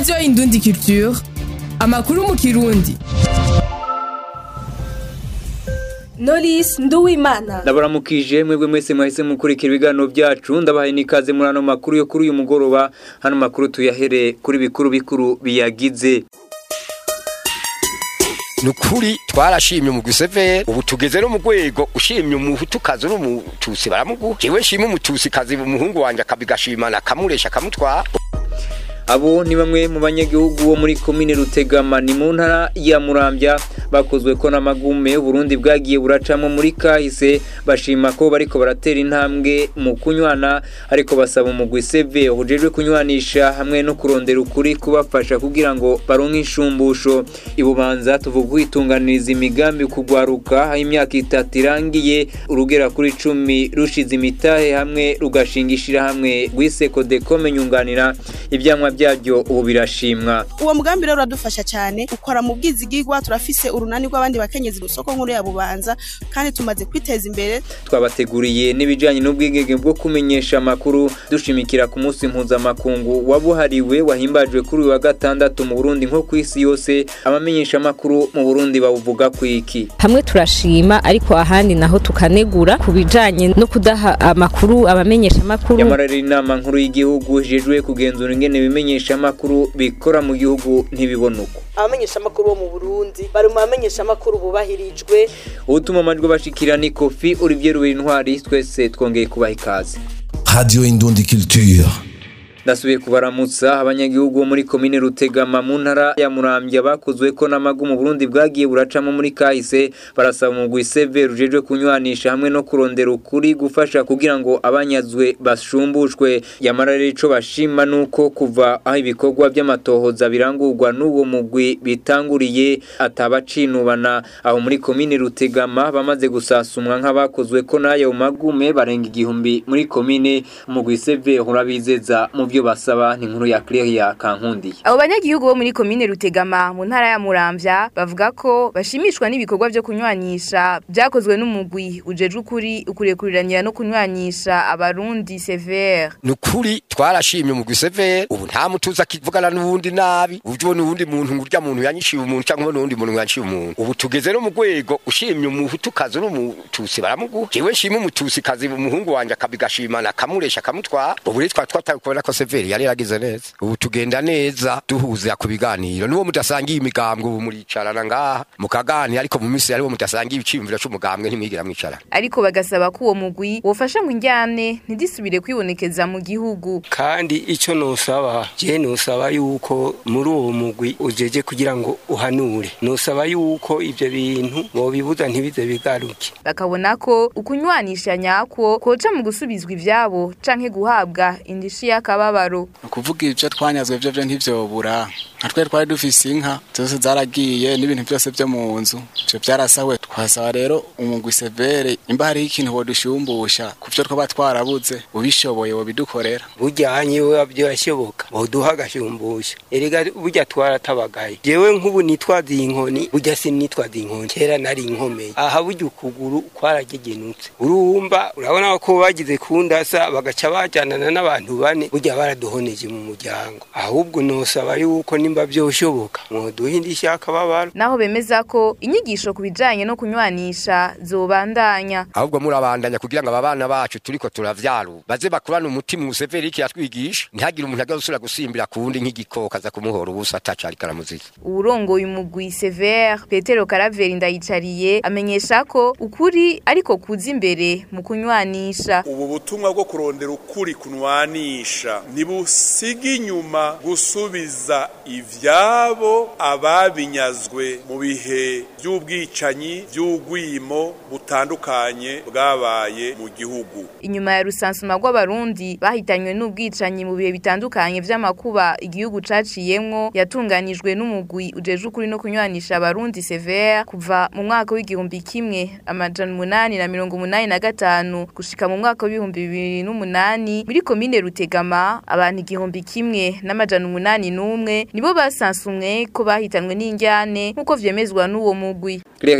radiyo indundi culture amakuru mu kirundi Knowless Nduwimana ndabaramukije mwebwe mwese mwahise mukurikira ibiganiro byacu ndabahaye n'ikaze muri ano makuru yo kuri uyu mugoroba hano makuru tuyahere kuri bikuru bikuru biyagize nukuri twarashimye umugwi severe ubu tugeze no mu rwego ushimye umuhutukazi n'umutusi baramuguha jewe nshima umutusikazi umuhungu wanje akabigashimana akamuresha akamutwara abo ni bamwe mu banyagihugu bo muri komine rutegama ni mu ntara ya murambya bakozwe ko n'amagume uburundi bwagiye buracamo muri kahise bashima ko bariko baratera intambwe mu kunywana ariko basaba umugwi seve ujejwe kunywanisha hamwe no kurondera ukuri kubafasha kugira ngo baronke inshumbusho ibubanza tuvuga kwitunganiriza imigambi kugwaruka aho imyaka itatu irangiye urugera kuri cumi rushize imitahe hamwe rugashinga ishirahamwe rwiseko dekome nyunganira ivyamwa byabyo ubu birashimwa uwo mugambi rero uradufasha cyane ukora mu bwizigigwa turafise urunani rw'abandi bakenyezi ku isoko nkuru ya bubanza kandi tumaze kwiteza imbere twabateguriye n'ibijyanye n'ubwigenge bwo kumenyesha amakuru dushimikira ku munsi mpuzamakungu wabuhariwe wahimbajwe kuri uyu wa gatandatu mu burundi nko ku isi yose abamenyesha amakuru mu burundi bawuvuga ku iki hamwe turashima ariko ahandi naho tukanegura ku bijanye no kudaha amakuru abamenyesha amakuru nyamara rero inama nkuru y'igihugu ijejwe kugenzura ingene ibimenyesha amakuru bikora mu gihugu ntibibona uko abamenyesha amakuru bo mu Burundi bari mu bamenyesha amakuru bubahirijwe ubutuma amajwi bashikira ni kofi Olivier Ruberintwari twese twongeye kubaha ikaze Radio Indundi Culture. ndasubiye kubaramutsa abanyagihugu bo muri komine rutegama mu ntara ya murambya bakozwe ko n'amagu mu burundi bwagiye buracamo muri kahise barasaba umugwi seve rujejwe kunywanisha hamwe no kurondera ukuri gufasha kugira ngo abanyazwe bashumbushwe yamara rero ico bashima nuko kuva aho ibikorwa by'amatohoza birangurwa n'uwo mugwi bitanguriye atabacinubana aho muri komine rutegama bamaze gusasumwa nk'abakozwe ko n'ayo magume barenga igihumbi muri komine umugwi seve urabizeza mu byo basaba ni inkuru ya Claire Kankundiye abo banyagihugu bo muri komine Rutegama mu ntara ya Muramvya bavuga ko bashimishwa n'ibikorwa byo kunywanisha byakozwe n'umugwi ujejwe ukuri ukurekuriranya no kunywanisha abarundi severe nukuri twarashimye umugwi severe ubu nta mutuza akivugana n'uwundi nabi uje ubona uwundi muntu ngurya muntu yanyishiye umuntu cyangwa n'uwundi muntu yanciye umuntu ubu tugeze no mu rwego ushimye umuhutukazi n'umutusi baramuguha jewe nshima umutusikazi umuhungu wanje akabigashimana akamuresha akamutwara ubu rero twari twatabikubona ko severi yari yaragize neza ubu tugenda neza duhuza ku biganiro n'uwo mudasangiye imigambwe ubu muricarana ngaha mukaganira ariko mu minsi yariwo mudasangiye ibiciyumviro c'umugambwe ntimwigira mwicarana ariko bagasaba ko uwo mugwi wofasha ngo injyane ntidisubire kwibonekeza mu gihugu kandi ico nosaba je nosaba yuko muri uwo mugwi ujeje kugira ngo uhanure nosaba yuko ivyo bintu bobibuza ntibize bigaruke bakabona ko ukunywanisha nyako koca mu gusubizwa ivyabo canke guhabwa indishi y'akababaro ukuvuga ivyo twanyazwe vyo vyo ntivyobura nka twe twari dufise inka zose zaragiye n'ibintu byose vyo mu nzu ivyo vyarasawe twasaba rero umugwi severe imba hariho ikintu wodushumbusha ku vyo twaba twarabuze ubishoboye wobidukorera bujyanye we byashoboka boduha agashumbusha erega burya twaratabagaye jewe nk'ubu nitwaza iyi nkoni burya sinitwaza inkoni kera nari inkomeye aha burya ukuguru kwaragegenutse urumva urabona ko bagize kundasa bagaca bajyanana n'abantu bane burya baraduhoneje mu muryango ahubwo nosaba yuko nimba byoshoboka mwoduha indishyi y'akababaro naho bemeza ko inyigisho ku bijanye no kunywanisha zobandanya ahubwo murabandanya kugira ngo aba bana bacu turiko turavyaru baze bakurane umutima useveri iki yatwigisha ntihagire umuntu agazusubira gusimbira ku wundi nk'igikoko aza kumuhora ubusa ataca ariko aramuziza uwurongoye umugwi severe petero karaveri ndayicariye amenyesha ko ukuri ariko kuza imbere mu kunywanisha ubu butumwa bwo kurondera ukuri kunwanisha ntibusiga inyuma gusubiza ivyabo ababinyazwe mu bihe by'ubwicanyi by'ugwimo butandukanye bwabaye mu gihugu inyuma ya rusansuma rw'abarundi bahitanywe n'ubwicanyi mu bihe bitandukanye vy'amakuba igihugu caciyemwo yatunganijwe n'umugwi ujejwe ukuri no kunywanisha abarundi severe kuva mu mwaka w'igihumbi kimwe amajana umunani na mirongo umunani na gatanu gushika mu mwaka w'ibihumbi bibiri n'umunani muri komine rutegama abantu igihumbi kimwe n'amajana umunani n'umwe nibo basansumwe ko bahitanwe n'injyane nk'uko vyemezwa n'uwo mugwi Claire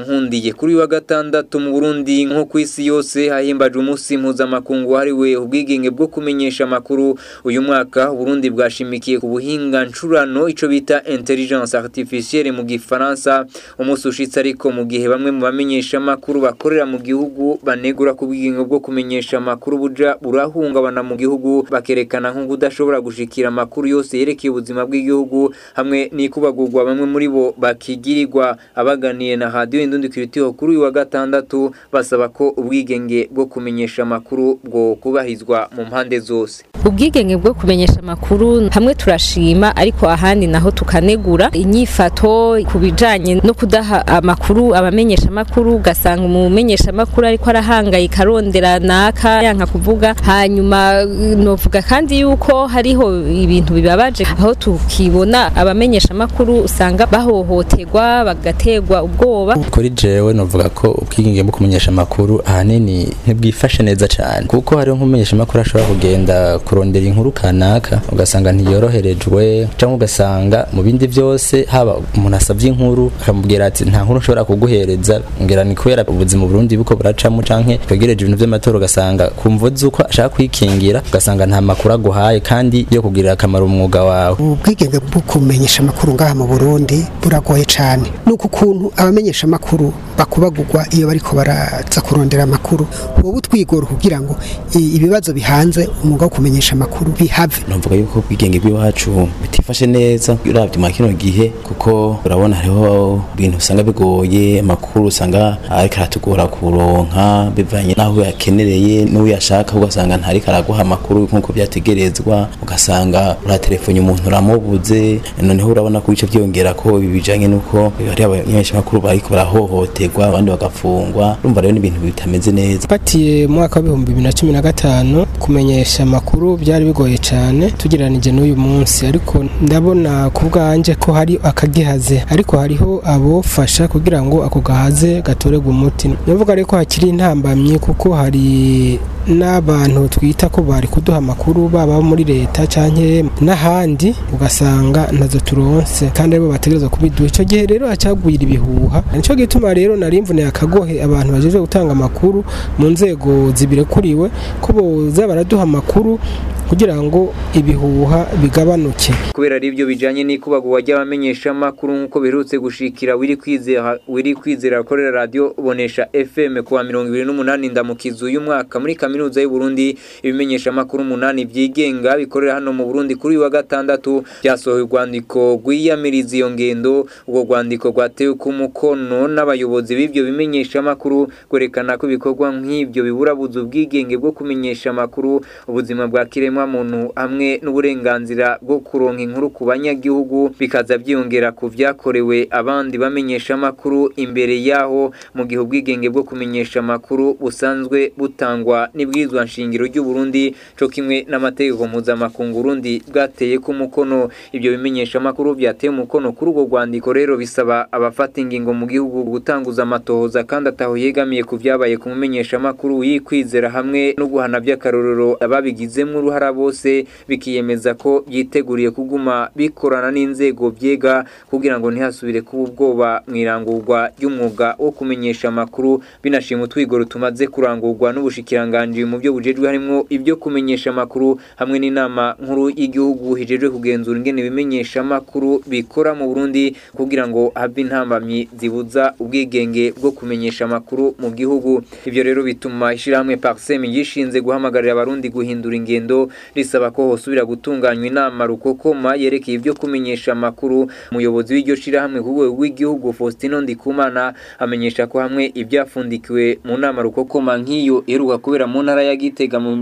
Byankundiye kuri wa gatandatu mu Burundi nko ku isi yose hahimbaje umunsi mpuzamakungu wahariwe ubwigenge bwo kumenyesha amakuru uyu mwaka Burundi bwashimikiye ku buhinga ncurano ico bita intelligence artificielle mu gifaransa umunsi ushitse ariko mu gihe bamwe mu bamenyesha amakuru bakorera mu gihugu banegura ku bwigenge bwo kumenyesha amakuru buja burahungabana mu gihugu bakerekana nko kudashobora gushikira amakuru yose yerekeye ubuzima bw'igihugu hamwe n'ikubagurwa bamwe muri bo bakigirirwa abaganiye na radio Indundi Kiritiho kuri uyu wa gatandatu basaba ko ubwigenge bwo kumenyesha amakuru bwo kubahizwa mu mpande zose ubwigenge bwo kumenyesha amakuru hamwe turashima ariko ahandi naho tukanegura inyifato ku bijanye no kudaha amakuru abamenyesha amakuru ugasanga umumenyesha amakuru ariko arahangayika arondera naka yanka kuvuga hanyuma novuga kandi yuko hariho ibintu bibabaje aho tukibona abamenyesha amakuru usanga bahohoterwa bagaterwa ubwoba kuri jewe novuga ko ubwigenge bwo kumenyesha amakuru ahanini ntibwifashe neza cyane kuko hariho nk'umumenyesha amakuru ashobora kugenda kurondera inkuru kanaka ugasanga ntiyoroherejwe cyangwa ugasanga mu bindi byose haba umuntu asabye inkuru akamubwira ati nta nkuru nshobora kuguhereza ngira ni kubera ubuzima Burundi buko buracamo canke twegereje ibintu by'amatora ugasanga kumva uko ashaka kwikingira ugasanga nta makuru aguhaye kandi yo kugirira akamaro umwuga wawe ubwigenge bwo kumenyesha amakuru ngaha mu Burundi buragoye cyane nuko ukuntu abamenyesha amakuru bakubagurwa iyo bariko baraza kurondera amakuru wowe utwigora kugira ngo ibibazo bihanze umwuga wo kumenyesha amakuru bihave numvuga yuko ubwigenge bw'iwacu bitifashe neza uravye mu kino gihe kuko urabona hariho ibintu usanga bigoye amakuru usanga ariko aratugora kuronka bivanye n'aho yakenereye n'uyashaka ugasanga ntariko araguha amakuru nk'uko byategerezwa ugasanga uratelefone umuntu uramubuze noneho urabona ko bice byongera ko ibi bijanye n'uko hari abanyeshamakuru bariko barahohoterwa abandi bagafungwa urumva rero n'ibintu bitameze neza fatiye mu mwaka w'ibihumbi bibiri na cumi na gatanu kumenyesha amakuru byari bigoye cyane tugereranije n'uyu munsi ariko ndabona ku bwanje ko hari akagihaze ariko hariho abofasha kugira ngo ako gahaze gatorerwe umuti ndavuga rero ko hakiri intambamyi kuko hari n'abantu twita ko bari kuduha amakuru baba muri leta cyangwa n'ahandi ugasanga ntazo turonse kandi aribo bategereza kubiduha icyo gihe rero hacyagwira ibihuha nicyo gituma rero nari mvune akagohe abantu bajeje gutanga amakuru mu nzego zibirekuriwe ko boza baraduha amakuru kugira ngo ibihuha bigabanuke kubera ari byo bijanye n'ikubagurwa ry'abamenyesha amakuru nk'uko biherutse gushikira wiri kwizera wiri kwizera akorera radio bonesha FM kuwa 28 ndamukizu uyu mwaka muri kaminuza y'u Burundi ibimenyesha amakuru umunani byigenga bikorera hano mu Burundi kuri wa gatandatu byasohoye urwandiko rwiyamiriza iyo ngendo ubwo rwandiko rwatewe ku mukono n'abayobozi b'ibyo bimenyesha amakuru kwerekana ko ibikorwa nk'ibyo biburabuza ubwigenge bwo kumenyesha amakuru ubuzima bwa kiremwa muntu hamwe n'uburenganzira bwo kuronka inkuru ku banyagihugu bikaza byiyongera ku byakorewe abandi bamenyesha amakuru imbere yaho mu gihe ubwigenge bwo kumenyesha amakuru busanzwe butangwa n'ibwirizwa nshingiro ry'u Burundi co kimwe n'amategeko mpuzamakungu Burundi bwateye ku mukono ibyo bimenyesha amakuru byateye umukono kuri urwo rwandiko rero bisaba abafata ingingo mu gihugu gutanguza amatohoza kandi ataho yegamiye ku byabaye ku mumenyesha amakuru yikwizera hamwe no guhana by'akarorero ababigizemo uruhara bose bikiyemeza ko byiteguriye kuguma bikorana n'inzego byega kugira ngo ntihasubire kuba ubwoba mu irangurwa ry'umwuga wo kumenyesha amakuru binashima utwigoro tumaze kurangurwa n'ubushikiranganji mu byo bujejwe harimo ibyo kumenyesha amakuru hamwe n'inama nkuru y'igihugu hijejwe kugenzura ingene ibimenyesha amakuru bikora mu Burundi kugira ngo habe intambamyi zibuza ubwigenge bwo kumenyesha amakuru mu gihugu ivyo rero bituma ishirahamwe Parsem yishinze guhamagarira abarundi guhindura ingendo risaba ko hosubira gutunganywa inama rukokoma yerekeye ibyo kumenyesha amakuru umuyobozi w'iryo shirahamwe ku rwego rw'igihugu Faustino Ndikumana amenyesha ko hamwe ibyafundikiwe mu nama rukokoma nk'iyo iheruka kubera mu ntara ya Gitega mu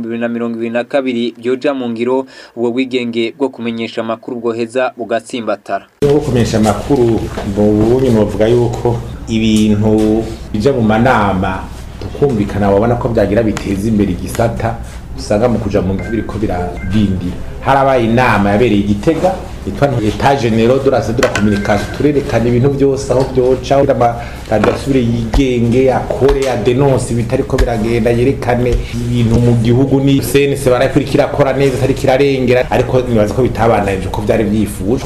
2022 byoja mu ngiro ubwo bwigenge bwo kumenyesha amakuru bwoheza bugatsimbatara bwo kumenyesha amakuru mu bunyi novuga yuko ibintu bija mu manama tukumvikana wabona ko byagira biteza imbere igisata usanga mu kuja mu biriko birabindira harabaye inama yabereye igitega yitwa etat general de la de la communication turerekana ibintu byose aho byoca amaradiyo asubire yigenge akore adenonse ibitariko biragenda yerekane ibintu mu gihugu ni cnc barakurikira akora neza atari kirarengera ariko nibaza ko bitabananije ko byari byifujwe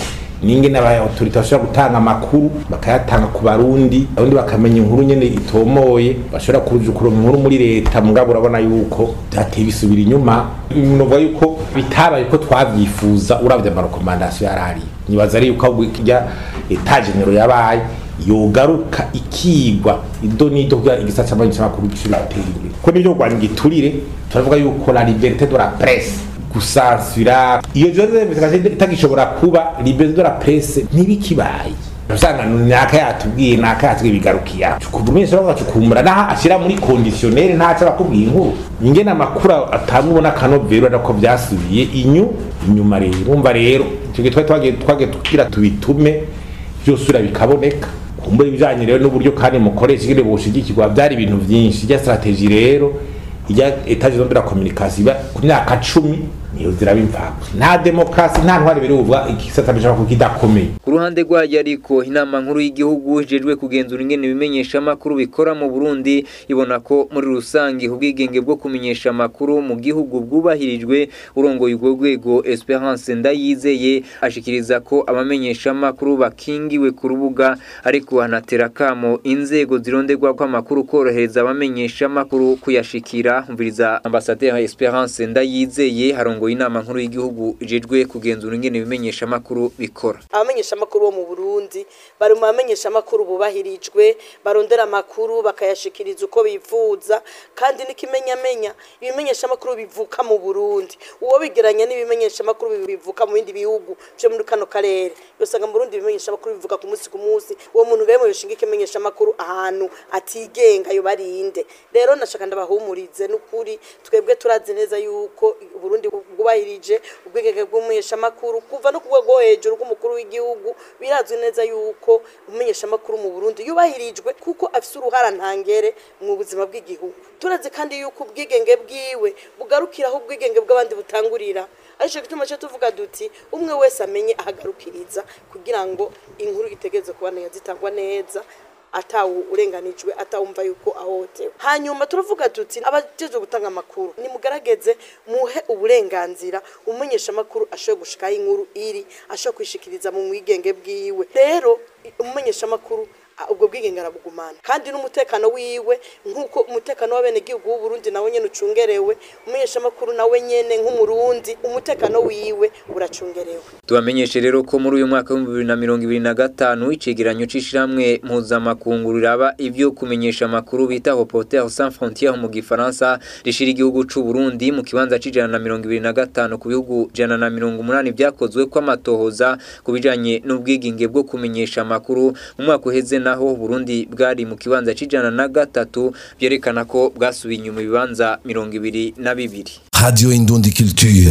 ninge n'abaautorite bashobora gutanga amakuru bakayatanga ku barundi abundi bakamenya inkuru nyene itomoye bashobora kuja kuronka inkuru muri leta mugabo urabona yuko byateye bisubira inyuma novuga yuko bitabaye ko twavyifuza uravye amarekomandasiyo yarari nibaza ari yuko ahubwo irya etagenero yabaye yogaruka ikigwa ido nido kugira igisata c'amakuru gishobora gutera imbere ko nivyo kurwanya igiturire turavuga yuko la liberté de la presse gusansira iyo journalisme itagishobora kuba liberté de la presse ntibikibaye usanga naka yatubwiye naka yatubwiye bigarukiye kuva umwese bagacukumbura naho ashyira muri kondisiyoneri ntaco bakubwiye inkuru ingene amakuru atanga ubona akanovero ariko vyasubiye inyu inyuma rero urumva rero icyo gihe twari twagiye twagiye tugira tubitume vyosubira bikaboneka kumbura ibijanye rero n'uburyo kandi mukoresha ingene boshigikirwa vyari ibintu vyinshi irya strategie rero irya etage zombi la communication iba ku myaka cumi niyo ziraba imvako nta demokarasi nta ntwari biruvuga igisata bishobora kuba kidakomeye ku ruhande rwayo ariko inama nkuru y'igihugu ijejwe kugenzura ingene ibimenyesha amakuru bikora mu Burundi ibona ko muri rusange ubwigenge bwo kumenyesha amakuru mu gihugu bwubahirijwe urongoye urwo rwego Esperance Ndayizeye ashikiriza ko abamenyesha amakuru bakingiwe ku rubuga ariko hanatera kamo inzego zironderwa ko amakuru korohereza abamenyesha amakuru kuyashikira umviriza ambasaderi Esperance Ndayizeye harongo inama nkuru y'igihugu ijejwe kugenzura ingene ibimenyesha amakuru bikora abamenyesha amakuru bo mu Burundi bari mu bamenyesha amakuru bubahirijwe barondera amakuru bakayashikiriza uko bifuza kandi n'ikimenyamenya ibimenyesha amakuru bivuka mu Burundi uwo bigeranya n'ibimenyesha amakuru bivuka mu bindi bihugu byo muri kano karere yosanga mu Burundi ibimenyesha amakuru bivuka ku munsi ku munsi uwo muntu rero yoshinga ikimenyesha amakuru ahantu atigenga yo barinde rero nashaka ndabahumurize n'ukuri twebwe turazi neza yuko Burundi bwubahirije ubwigenge bw'umumenyesha amakuru kuva no ku rwego hejuru rw'umukuru w'igihugu birazwi neza yuko umumenyesha amakuru mu Burundi yubahirijwe kuko afise uruhara ntangere mu buzima bw'igihugu turazi kandi yuko ubwigenge bwiwe bugarukiraho ubwigenge bw'abandi butangurira ariko gituma cyo tuvuga duti umwe wese amenye ahagarukiriza kugira ngo inkuru itegeze kuba neza zitangwa neza atawu urenganijwe atawumva yuko ahotewe hanyuma turavuga tuti abajejwe gutanga amakuru nimugarageze muhe uburenganzira umumenyesha amakuru ashoboye gushikaho inkuru iri ashoboye kwishikiriza mu mwigenge bwiwe rero umumenyesha amakuru ubwo bwigenge arabugumana kandi n'umutekano wiwe nk'uko umutekano w'abenegihugu w'u Burundi nawe nyene ucungerewe umumenyesha amakuru nawe nyene nk'umurundi umutekano wiwe uracungerewe tubamenyeshe rero ko muri uyu mwaka w'ibihumbi bibiri na mirongo ibiri na gatanu icegeranyo c'ishirahamwe mpuzamakungu riraba ivyo kumenyesha amakuru bita Reporters sans frontières mu gifaransa rishira igihugu c'u Burundi mu kibanza c'ijana na mirongo ibiri na gatanu ku bihugu ijana na mirongo umunani vyakozwe ko amatohoza ku bijanye n'ubwigenge bwo kumenyesha amakuru mu mwaka uheze naho Burundi bwari mu kibanza c'ijana na gatatu byerekana ko bwasubiye inyuma ibibanza mirongo ibiri na bibiri Radio Indundi Culture.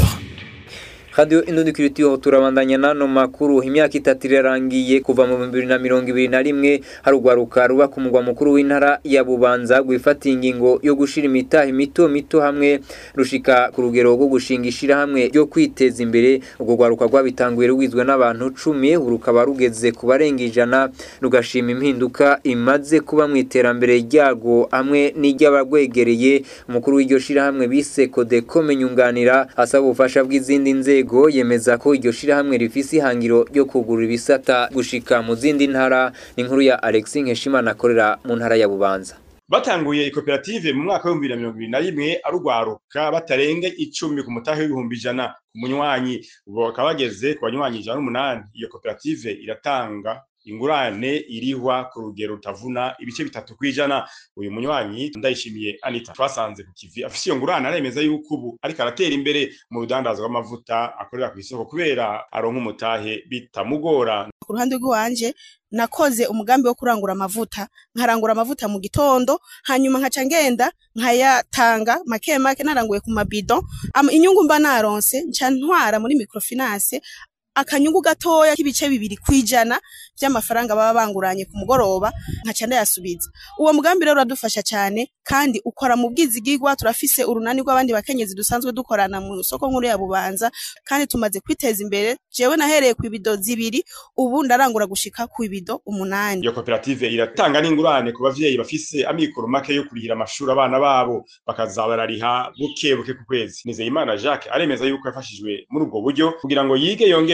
Radio Indundi Culture turabandanya nano makuru imyaka itatu irarangiye kuva mu 2021 harugwaruka ruba ku mugwa mukuru w'intara ya Bubanza gwifata ingingo yo gushira imitahe mito mito hamwe rushika ku rugero rwo gushinga ishira hamwe ryo kwiteza imbere ubwo gwaruka rwabitanguye rugizwe n'abantu 10 urukaba rugeze ku barenga ijana rugashima impinduka imaze kuba mu iterambere ryago hamwe n'iry'abagwegereye umukuru w'iryo shira hamwe bise Kodeko menyunganira asaba ubufasha bw'izindi nzego nzego yemeza ko iryo shirahamwe rifise ihangiro ryo kugurura ibisata gushika mu zindi ntara inkuru ya Alexis Nkeshimana akorera mu ntara ya Bubanza batanguye ikoperative mu mwaka w'ibihumbi bibiri na mirongo ibiri na rimwe arugwaruka batarenga icumi ku mutahe w'ibihumbi ijana ku munywanyi ubu bakaba bageze ku banywanyi ijana n'umunani iyo koperative iratanga ingurane irihwa ku rugero rutavuna ibice bitatu kwijana uyu munywanyi ndayishimiye Anita twasanze ku kivi afise iyo ngurane aremeza yuko ubu ariko aratera imbere mu rudandazwa rw'amavuta akorera ku isoko kubera aronka umutahe bitamugora ku ruhande rw'iwanje nakoze umugambi wo kurangura amavuta nkarangura amavuta mu gitondo hanyuma nkaca ngenda nkayatanga make make naranguye ku mabido inyungu mba naronse nca ntwara muri microfinance akanyungu gatoya k'ibice bibiri kwijana by'amafaranga baba banguranye ku mugoroba nkaca ndayasubiza uwo mugambi rero uradufasha cyane kandi ukora mu bwizigirwa turafise urunani rw'abandi bakenyezi dusanzwe dukorana mu soko nkuru ya bubanza kandi tumaze kwiteza imbere jewe nahereye ku ibido zibiri ubu ndarangura gushika ku ibido umunani iyo koperative iratanga n'ingurane ku bavyeyi bafise amikoro make yo kurihira amashuri abana babo bakazabarariha buke buke ku kwezi nizeyimana jacques aremeza yuko yafashijwe muri ubwo buryo kugira ngo yige yongere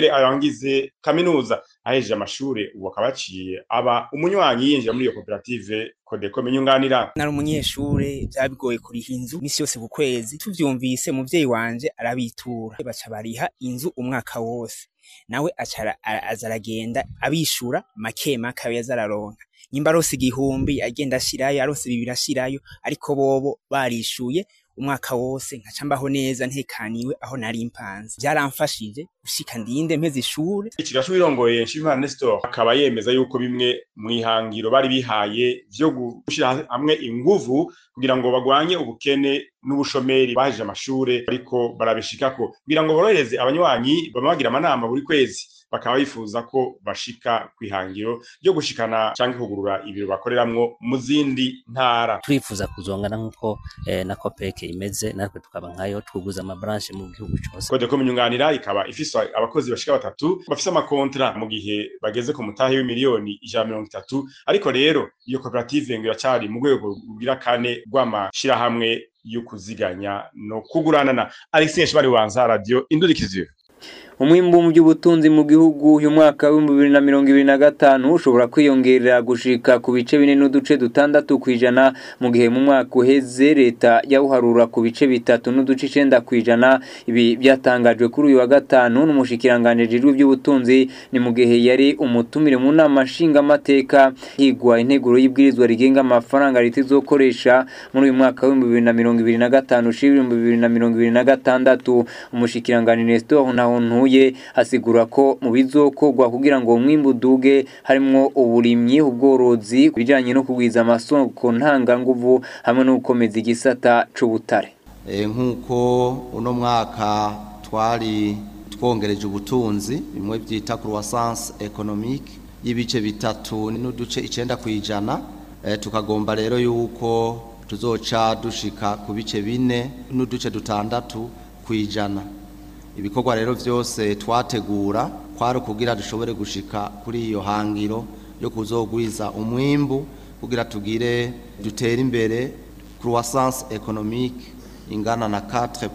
nawe arangize kaminuza ahejeje amashure ubu akaba yaciye aba umunywanyi yinjira muri iyo koperative kodeko menyunganira nari umunyeshure byabigoye kuriha inzu misi yose ku kwezi tuvyumvise muvyeyi wanje arabitura baca bariha inzu umwaka wose nawe acara aza aragenda abishura make make ayo yaza araronka nyimba arose igihumbi agenda ashirayo arose bibiri ashirayo ariko bobo barishuye umwaka wose nkaca mbaho neza ntekaniwe aho nari mpanze byaramfashije gushika ndinde mpeze ishure ikigasho wirongoye Nshimimana Nestor akaba yemeza yuko bimwe mu ihangiro bari bihaye vyo gushira hamwe inguvu kugira ngo bagwanye ubukene n'ubushomeri bahejeje amashure ariko barabishikako kugira ngo borohereze abanywanyi bama bagira amanama buri kwezi bakaba bifuza ko bashika kwihangiro ryo gushikana canke kugurura ibiro bakoreramwo mu zindi ntara turifuza kuzongana nk'uko eh, na kopeke imeze natwe tukaba nkayo twuguza amabranche mu gihugu cose kode ko minyunganira ikaba ifise abakozi bashika batatu bafise amakontra mu gihe bageze ku mutahe w'imiliyoni ijana mirongo itatu ariko rero iyo koperative ngo iracari mu rwego rugira kane rw'amashirahamwe yo kuziganya no kuguranana Alexis Nshibari wanza radio indurikiziyo umwimbu mu by'ubutunzi mu gihugu uyu mwaka w'ibihumbi bibiri na mirongo ibiri na gatanu ushobora kwiyongerera gushika ku bice bine n'uduce dutandatu ku ijana mu gihe mu mwaka uheze leta yawuharura ku bice bitatu n'uduce icenda ku ijana ibi byatangajwe kuri uyu wa gatanu n'umushikiranganji w'iby'ubutunzi ni mu gihe yari umutumire mu nama nshingamateka higwa integuro y'ibwirizwa rigenga amafaranga leta izokoresha muri uyu mwaka w'ibihumbi bibiri na mirongo ibiri na gatanu ushira ibihumbi bibiri na mirongo ibiri na gatandatu umushikiranganji Nestor Ntahontuye asigura ko mu bizokorwa kugira ngo umwimbu uduge harimwo uburimyi ubworozi bijanye no kugwiza amasoko ntanganguvu hamwe no gukomeza igisata c'ubutare nk'uko uno mwaka twari twongereje ubutunzi bimwe byita croissance économique y'ibice bitatu n'uduce icenda ku ijana tukagomba rero yuko tuzoca dushika ku bice bine n'uduce dutandatu ku ijana ibikorwa rero byose twategura kwari ukugira dushobore gushika kuri iyo hangiro yo kuzogwiza umwimbu kugira tugire dutere imbere croissance économique ingana na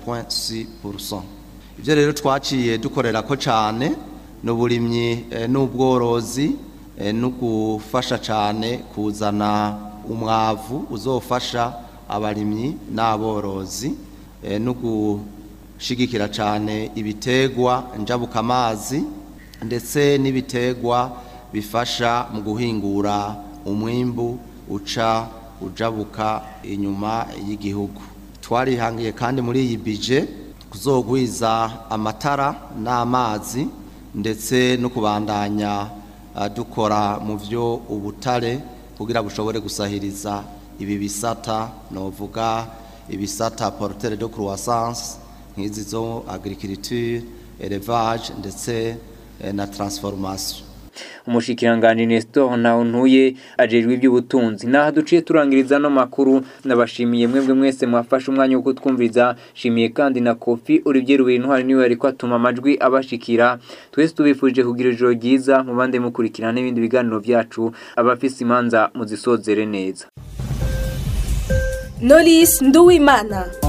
4.6% ibyo rero twaciye dukorera ko cyane n'uburimyi n'ubworozi no gufasha cyane kuzana umwavu uzofasha abarimyi n'aborozi no shigikira cyane ibitegwa njabuka amazi ndetse n'ibitegwa bifasha mu guhingura umwimbu uca ujabuka inyuma y'igihugu twarihangiye kandi muri iyi bije kuzogwiza amatara n'amazi ndetse no kubandanya dukora mu byo ubutare kugira bushobore gusahiriza ibi bisata novuga ibisata portere de croissance nk'izi zo agriculture élevage ndetse na transformation umushikiranganji Nestor Ntahontuye ajejwe iby'ubutunzi naho duciye turangiriza no makuru nabashimiye mwebwe mwese mwafashe umwanya wo kutwumviza shimiye kandi na Kofi Olivier Rubintwari niwe ariko atuma amajwi abashikira twese tubifurije kugira ijoro ryiza mubande mukurikirana n'ibindi biganiro byacu abafise imanza muzisozere neza Knowless Nduwimana